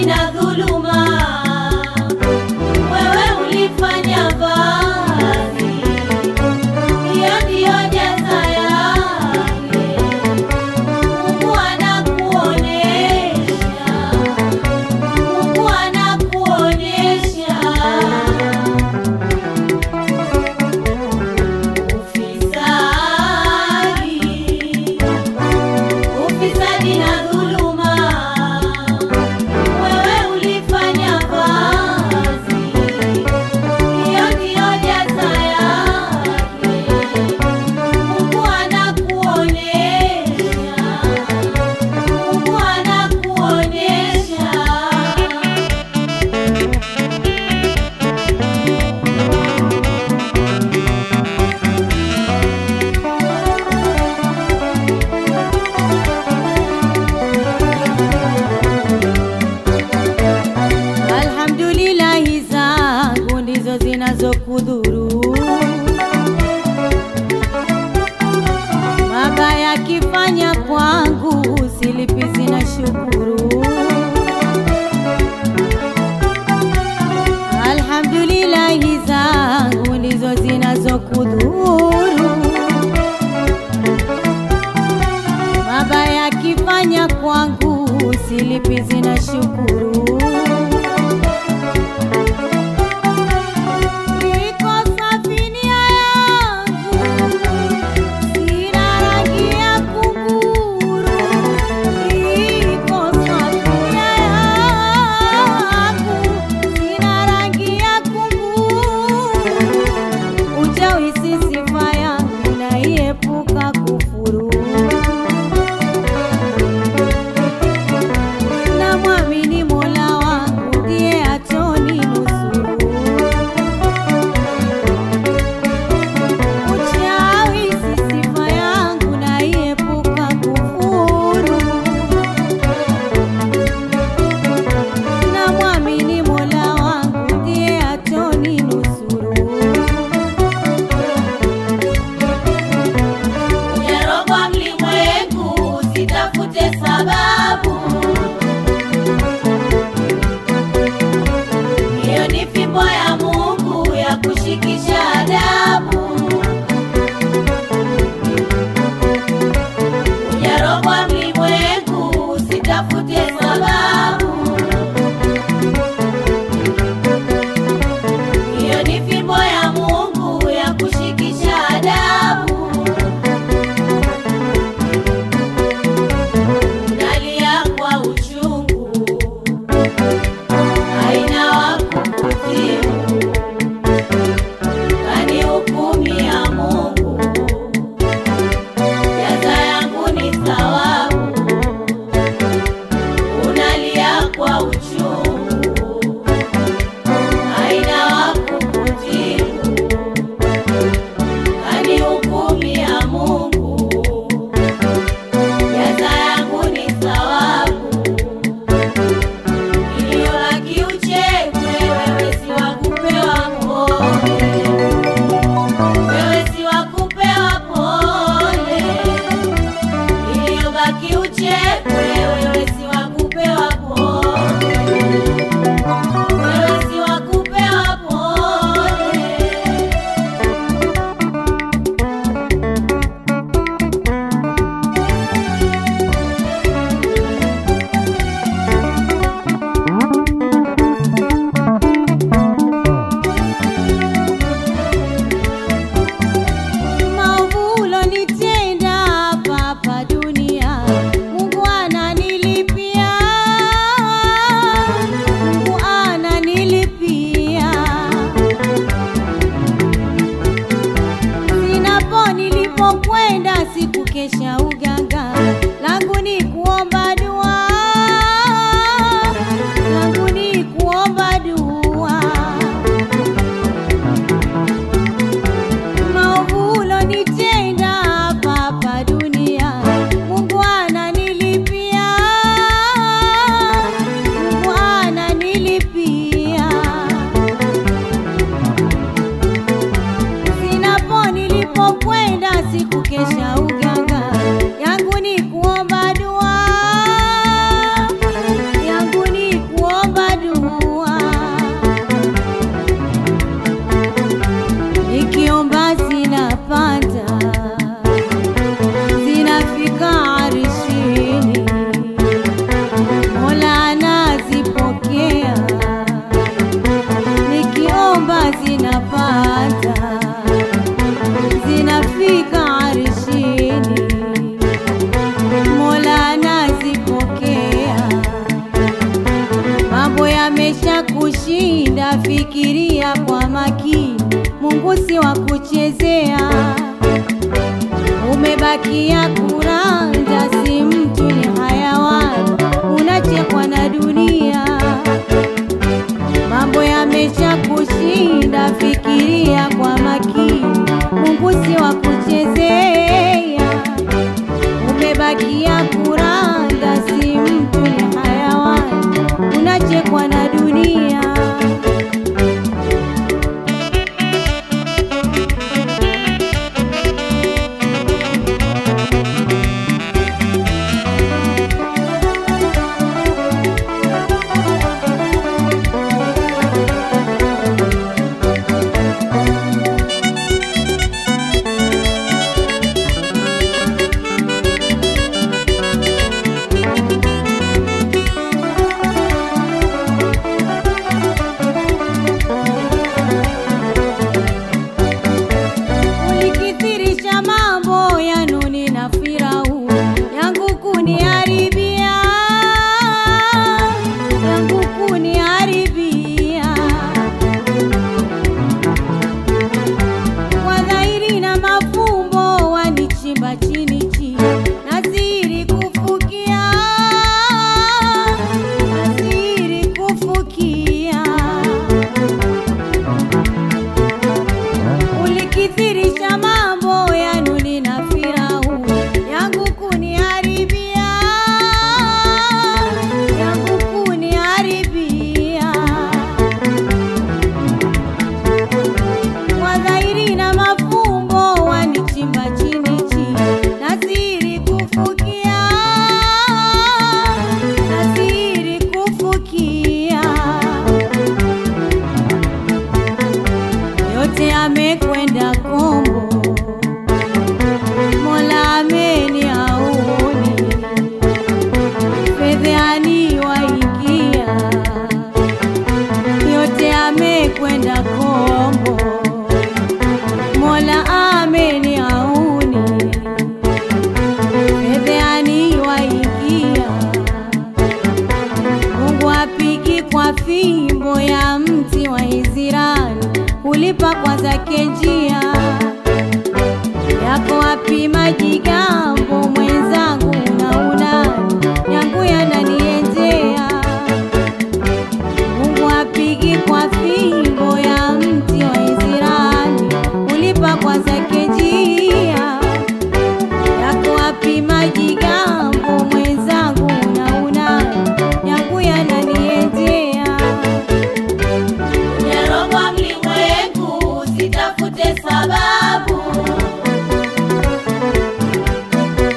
ufisadi na dhuluma, wewe ulifanya vazi, hiyo ndiyo jaza yake. Mungu anakuonesha, Mungu anakuonesha ufisadi ufisadi na dhuluma, wewe ulifanya vazi, hiyo ndiyo jaza yake. Mungu anakuonesha, Mungu anakuonesha Alhamdulillahi zangu ndizo zinazokudhuru, mabaya kifanya kwangu silipizi na shukuru. Alhamdulillahi zangu ndizo zinazokudhuru, mabaya kifanya kwangu silipizi na shukuru. Niko safinia yangu, sina rangi ya kunguru. Niko safinia yangu, sina rangi ya kunguru. Uchawi si sifa yangu, naiepuka kufuru. Namwamini Mola wangu ndiye ataninusuru. Uchawi si sifa yangu, naiepuka kufuru. Namwamini Mola wangu ndiye ataninusuru. Ujarogwa mlimwengu, usitafute sababu. Hiyo ni fimbo ya Mungu ya kushikisha adabu. Ujarogwa mlimwengu, usitafute sababu. Hiyo ni fimbo ya Mungu ya kushikisha adabu. Nalia kwa uchungu, haina wa kukutibu, kanihukumia Mungu, jaza yangu ni thawabu. Unalia kwa uchungu, haina wa kukutibu, kanihukumia Mungu jaza yangu ni thawabu, iliyo yamesha kushinda, fikiria kwa makini, Mungu si wa kuchezea. Umebakia kuranda, si mtu ni hayawani, unachekwa na dunia. Mambo yamesha kushinda, fikiria kwa makini, Mungu si wa kuchezea. Umebakia kuranda, si mtu ni hayawani, unachekwa na dunia. Ulikithirisha mambo ya Nuni na Firauni, yangu kuniharibia, yangu kuniharibia. Kwa dhahiri na mafumbo wanichimba chini chini, nazidi kufukia, nazidi kufukia. Ulikithirisha mambo ya Nuni na Firauni, yangu kuniharibia, yangu kuniharibia. Kwa dhahiri na mafumbo wanichimba chini chini, nazidi kufukia, nazidi kufukia. yote amekwenda kombo, Mola ameni auni, fedheani waingia, yote amekwenda kombo, Mola ameni auni, fedheani waingia, Mungu apigi kwa fimbo ya mti wa Israeli, ulipa kwa zake njia yako wapi majigambo mwenzangu, na unani yangu yananiendea. Mungu apigi kwa fimbo ya mti wa Israeli, ulipa kwa zake njia yako wapi majigambo mwenzangu, na unani yangu yananiendea. Umerogwa mlimwengu, usitafute sababu.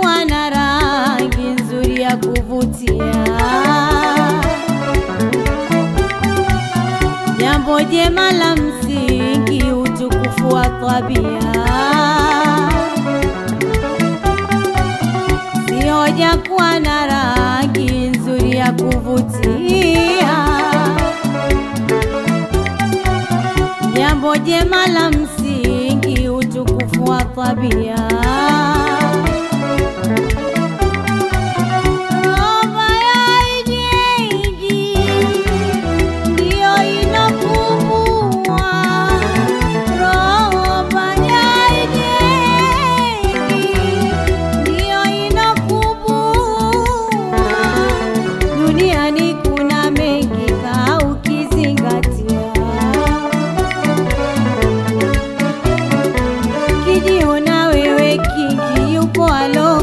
kuwa na rangi nzuri ya kuvutia. Jambo jema la msingi, utukufu wa tabia, si hoja kuwa na rangi nzuri ya kuvutia. Jambo jema la msingi, utukufu wa tabia. Roho ya ijengi ndiyo inakumbua, roho ya ijengi ndiyo inakumbua. Duniani kuna mengi kaa ukizingatia kijiona wewe kingi yupo alo